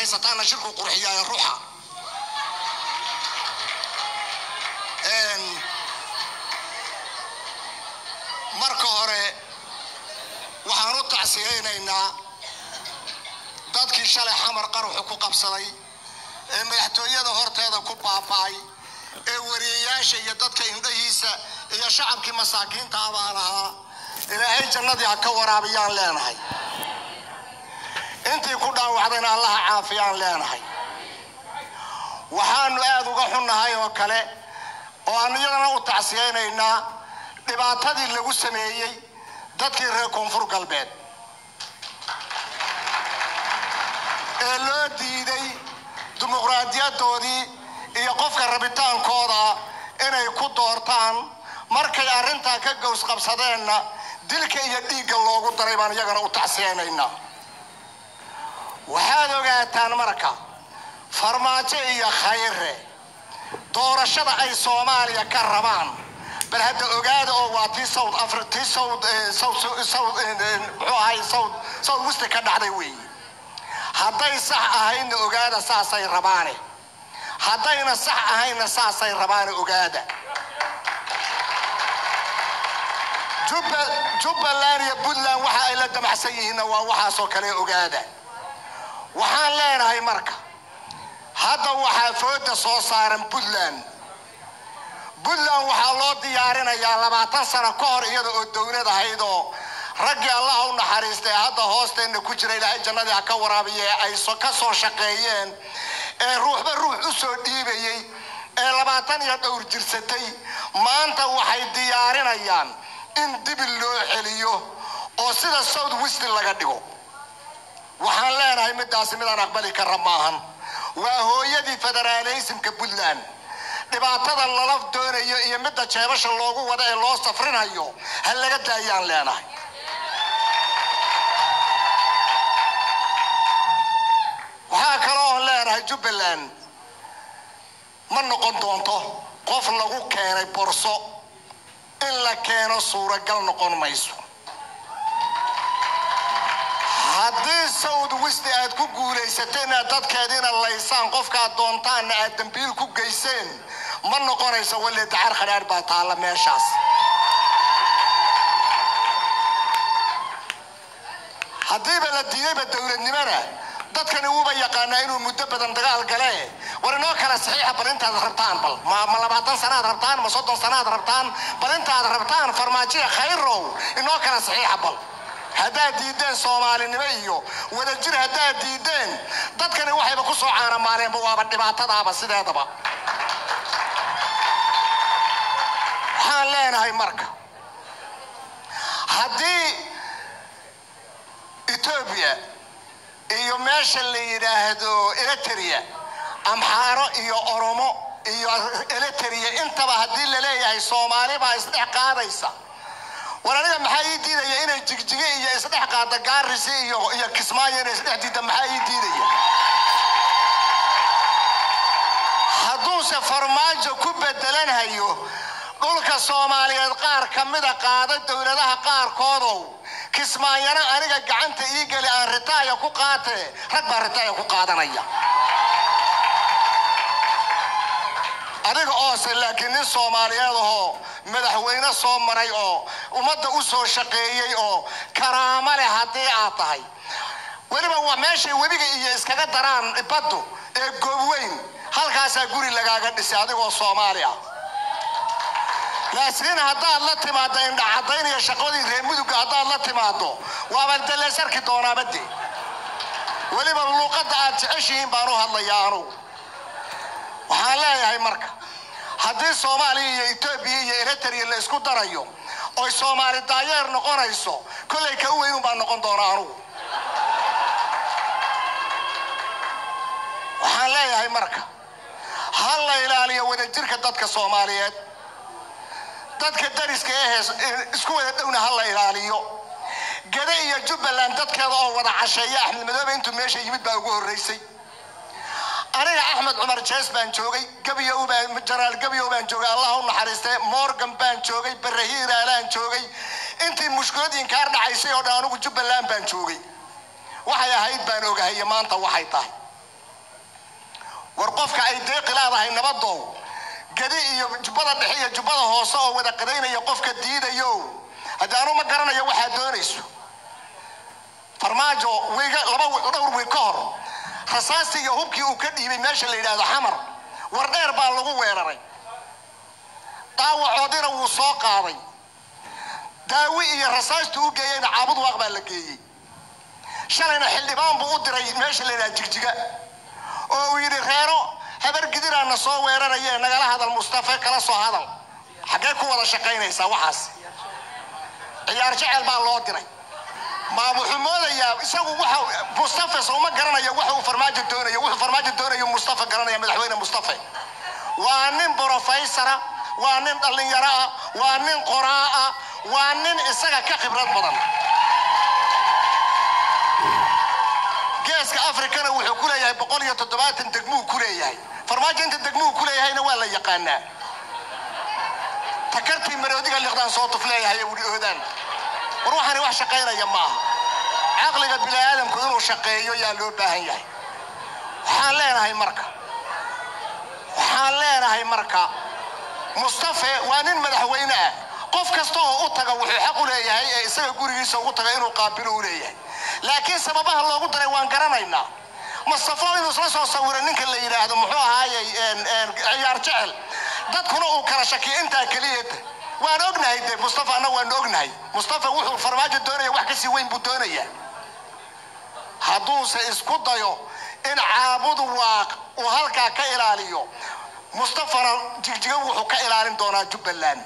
haysataana shirku qurxiyaayo ruuxa marka hore waxaan u tacsiyaynaynaa dadkii shalay xamar qaruxu ku qabsaday ee madaxtooyada horteeda ku baaba'ay ee wariyayaasha iyo dadka indhahiisa iyo shacabkii masaakiinta abaan ahaa ilaahay jannadii ha ka waraabiyaan leenahay intii ku dhaawacdayna allaha caafiyaan leenahay waxaanu aada uga xunnahay oo kale oo aan iyadana u tacsiyaynaynaa dhibaatadii lagu sameeyey dadkii reer koonfur galbeed ee loo diiday dimuqraadiyadoodii iyo qofka rabitaankooda inay ku doortaan markay arrintaa ka gows qabsadeenna dilka iyo dhiigga loogu daray baan iyagana u tacsiyaynaynaa waxaad ogaataan marka farmaajo iyo khayre doorashada ay soomaaliya ka rabaan bal hadda ogaada oo waa tii south afri tii south south south muxuu ahay south south west ka dhacday weeye hadday sax ahaydna ogaada saasay rabaane haddayna sax ahaynna saasay rabaane ogaada jubbaland iyo puntland waxa ay la damacsan yihiinna waa waxaasoo kale ogaada waxaan leenahay marka hadda waxaa fooda soo saaran puntland puntland waxaa loo diyaarinayaa labaatan sano ka hor iyada oo dowlad ahayd oo raggii allaha u naxariistay hadda hoosteenna ku jira ilaahay jannadii ha ka waraabiye ay ka soo shaqeeyeen ee ruuxba ruux u soo dhiibayey ee labaatan iyo dhowr jirsatay maanta waxay diyaarinayaan in dibil loo celiyo oo sida south west laga dhigo waxaan leenahay midaasi midaan aqbali kara maahan waa hooyadii federaaleysimka puntland dhibaatada lala doonayo iyo midda jeebasha loogu wada ee loo safrinayo ha laga daayaan leenahay waxaa kaloo oon leenahay jubbaland ma noqon doonto qof lagu keenay borso in la keeno suuragal noqon mayso haddii south west aad ku guulaysatay inaad dadkeediina laysaan qofkaad doontaanna aad dambiil ku geyseen ma noqonayso walle dacar khadhaadh baa taalla meeshaas haddiiba la diidayba dowladnimona dadkani wuuba yaqaanaa inuu muddo badan dagaal gale war inoo kala saxiixa bal intaad rabtaan bal ma ma labaatan sanaad rabtaan ma soddon sanaad rabtaan bal intaad rabtaan farmaajiya khayrow inoo kala saxiixa bal haddaad diideen soomaalinimo iyo wadajir haddaad diideen dadkani waxayba ku soo caanamaaleenba waaba dhibaatadaaba sideedaba waxaan leenahay marka haddii etoobiya iyo meesha la yidhaahdo eritrea amxaaro iyo oromo iyo eritrea intaba haddii la leeyahay soomaali baa isdhex qaadaysa war aniga maxaa ii diidaya inay jigjige iyo isdhex qaada gaarisi iyo iyo kismaayo inay isdhex diidda maxaa ii diidaya hadduuse farmaajo ku bedelanhayo dhulka soomaaliyeed qaar ka mida qaada dowladaha qaarkoodow kismaayana aniga gacanta ii geli aan ritaaya ku qaatee rag baa ritaaya ku qaadanaya adiga oose laakiin nin soomaaliyeed ahoo madaxweyne soo maray oo ummadda u soo shaqeeyey oo karaamo leh haddii aad tahay weliba waa meeshay webiga iyo iskaga daraan baddu ee goobweyn halkaasaa guri lagaaga dhisay adigoo soomaali ah laakiin haddaad la timaaddo indhacadayn iyo shaqadii reer mudugga haddaad la timaaddo waaba daleesarki doonaaba de weliba luuqadda aad jeceshihiin baan u hadlayaa anugu waxaan leeyahay marka haddii soomaaliya iyo etoobiya iyo eritrea la isku darayo oy soomaali daayeer noqonayso kollay ka weynun baan noqon doonaa anugu waxaan leeyahay marka ha la ilaaliyo wadajirka dadka soomaaliyeed dadka dariska ee isku wada dhowna ha la ilaaliyo gade iyo jubbaland dadkeeda oo wada casheeya axmed madoobe intuu meesha yimid baa ugu horreysay aniga axmed cumar jees baan joogay gabiyow baan jaraal gabiyow baan joogay allah u naxariistay morgan baan joogay barahiiraalaan joogay intii mushkiladii kaar dhacaysay oo dhan anigu jubbaland baan joogay waxay ahayd baan ogahay maanta waxay tahay war qofka ay deeqi leedahay nabadow gedi iyo jubbada dhexe iyo jubbada hoose oo wada qadaynaya qofka diidayo haddii anu ma garanayo waxaad doonayso farmaajo wiiga laba dhowr wiig ka hor rasaastii iyo hubkii uu ka dhiibay meesha la yidhaahdo xamar war dheer baa lagu weeraray dhaawacoodina wuu soo qaaday daawi iyo rasaastii u geeyeyna caabud waaq baa la geeyey shalayna xildhibaan buu u diray meesha la yidhaha jigjiga oo uu yidhi reero habar gidiraana soo weerarayee nagala hadal mustafe kala soo hadal xaggee ku wada shaqaynaysaa waxaas ciyaar jecel baa loo diray ma wuxuu moodayaa isagu waxa mustafe sooma garanaya waxa uu farmaajo doonayo wuxuu farmaajo doonayo mustafe garanaya madaxweyne mustafe waa nin brofeysara waa nin dhallinyaro ah waa nin qoraa ah waa nin isaga ka khibrad badan geeska afrikana wuxuu ku leeyahay boqol iyo toddobaatan degmuu ku leeyahay farmaajo inta degmuu ku leeyahayna waa la yaqaanaa takartii maroodiga liqdaan soo tuf leeyahay wuli oodaan war waxaani wax shaqaynaya maaha caqliga bini aadamku inuu shaqeeyo yaa loo baahan yahay waxaan leenahay marka waxaan leenahay marka mustafe waa nin madaxweyne ah qof kasta oo u taga wuxuu xaq u leeyahay ee isaga gurigiisa ugu taga inuu qaabilo u leeyahay laakiin sababaha loogu daray waan garanaynaa mustafo inuu isla soo sawiro ninka la yidhaahdo muxuu ahaayey ciyaar jecel dadkuna uu kala shakiyo intaa keliyada waan ognahay de mustafa anna waan ognahay mustafa wuxuu farmaajo doonaya wax kasii weyn buu doonaya hadduuse isku dayo in caabudu waaq uu halkaa ka ilaaliyo mustafana jigjiga wuxuu ka ilaalin doonaa jubbaland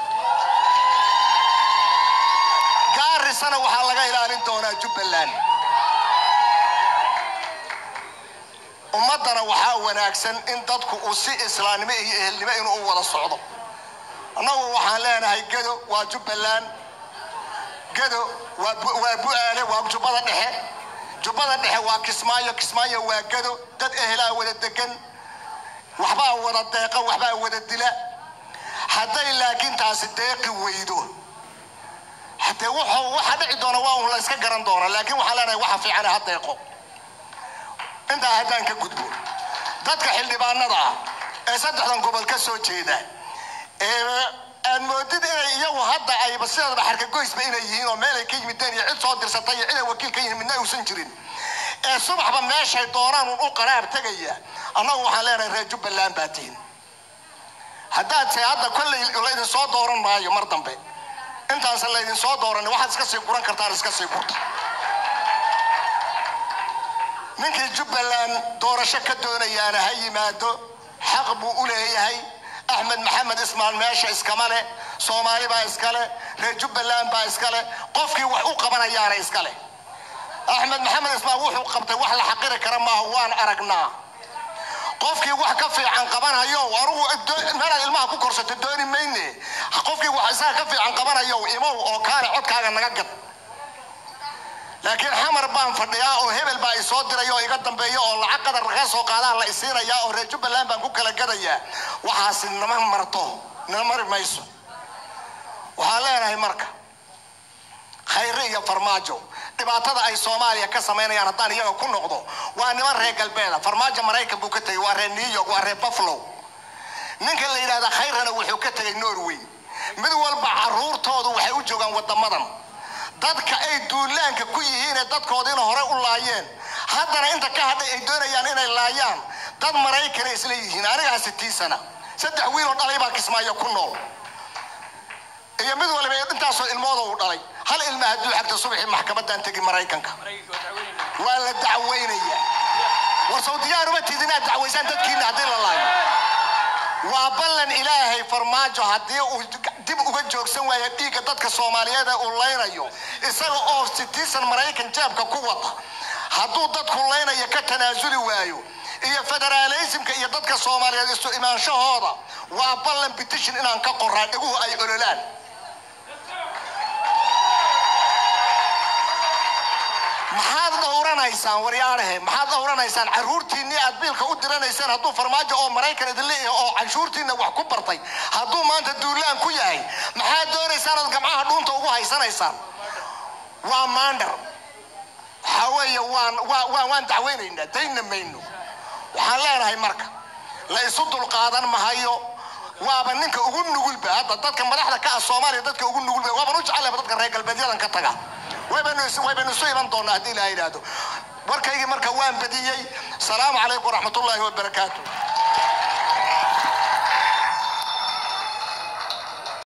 gaarisana waxaa laga ilaalin doonaa jubbaland ummaddana waxaa wanaagsan in dadku uu si islaamnimo iyo ehelnimo inuu u wada socdo annagu waxaan leenahay gedo waa jubbaland gedo waa bu-aale waa jubbada dhexe jubbada dhexe waa kismaayo kismaayo waa gedo dad ehelaa wada degan waxbaa wada deeqa waxbaa wada dila hadday laakiin taasi deeqi weydo hadee wuxuu waxa dhici doona waa un la iska garan doona laakiin waxaan leenahay waxa fiican ha deeqo intaa haddaan ka gudbo dadka xildhibaanada ah ee saddexdan gobol ka soo jeeda ee aad moodid inay iyagu hadda ayba sideedaba xarkagoysba inay yihiin oo meelay ka yimideen iyo cid soo dirsatay iyo ciday wakiil ka yihiin midna uusan jirin ee subaxba meeshay doonaan un u qaraar tegaya annagu waxaan leenahay reer jubbaland baa tihin haddaad se hadda kolley laydin soo dooran maayo mar dambe intaansan laydin soo dooran waxaad iska sii guran kartaan iska sii gurta ninkii jubbaland doorasho ka doonayaana ha yimaado xaq buu u leeyahay axmed maxamed ismaal meesha iskama leh soomaali baa iska leh reer jubbaland baa iska leh qofkii wax u qabanayaana iska leh axmed maxamed ismaal wuxuu qabtay wax la xaqiri kara maaha waan aragnaa qofkii wax ka fiican qabanayo anugu meelaad ilmaha ku korsato dooni mayne qofkii wax isaga ka fiican qabanayo imow oo kaale codkaaga naga gad laakiin xamar baan fadhiyaa oo hebel baa isoo diray oo iga dambeeya oo lacag qadar laga soo qaadaa la isiinayaa oo reer jubbaland baan ku kala gadayaa waxaasi nama marto nama mari mayso waxaan leenahay marka khayre iyo farmaajo dhibaatada ay soomaaliya ka samaynayaan haddaan iyaga ku noqdo waa niman reer galbeeda farmaajo maraykan buu ka tegey waa reer new york waa reer buffalo ninka la yidhahda khayrana wuxuu ka tegey norway mid walba caruurtoodu waxay u joogaan wadamadan dadka ay duulaanka ku yihiinee dadkoodiina hore u laayeen haddana inta ka hadhay ay doonayaan inay laayaan dad maraykana isla yihiin anigaa sitii sana saddex wiiloo dhalay baa kismaayo ku nool iyo mid waliba intaasoo ilmooda uu dhalay hal ilma hadduu xagta subaxii maxkamadan tegi maraykanka waa la dacweynaya war sawdiyaanuma tid inaad dacwaysaan dadkiina haddii la laayo waa ballan ilaahay farmaajo haddii uu dib uga joogsan waayo dhiigga dadka soomaaliyeed ee uu laynayo isaga oo sitiisan maraykan jeebka ku wata hadduu dadku laynayo ka tanaasuli waayo iyo federaalaysimka iyo dadka soomaaliyeed isu imaanshahooda waa ballan bitishin inaan ka qoraa dhiguhu ay ololaan maxaad dhowranaysaan waryaanahe maxaad dhowranaysaan caruurtiinnii aad biilka u diranaysaan hadduu farmaajo oo maraykan idinle oo canshuurtiinna wax ku bartay hadduu maanta duulaan ku yahay maxaad doonaysaan ood gamcaha dhuunta ugu haysanaysaan waa maandhar waxaa weeye waan waa waan waan dacweynaynaa dayna mayno waxaan leenahay marka la isu dulqaadan mahayo waaba ninka ugu nugulba hadda dadka madaxda ka ah soomaaliya dadka ugu nugulba waaban u jecelaba dadka reer galbeedyadan ka taga waybaynu is- waybaynu isu iman doonaa haddii ilaa yidhaahdo warkaygii marka waan badiyey salaamu calaykum waraxmatullaahi wabarakaatu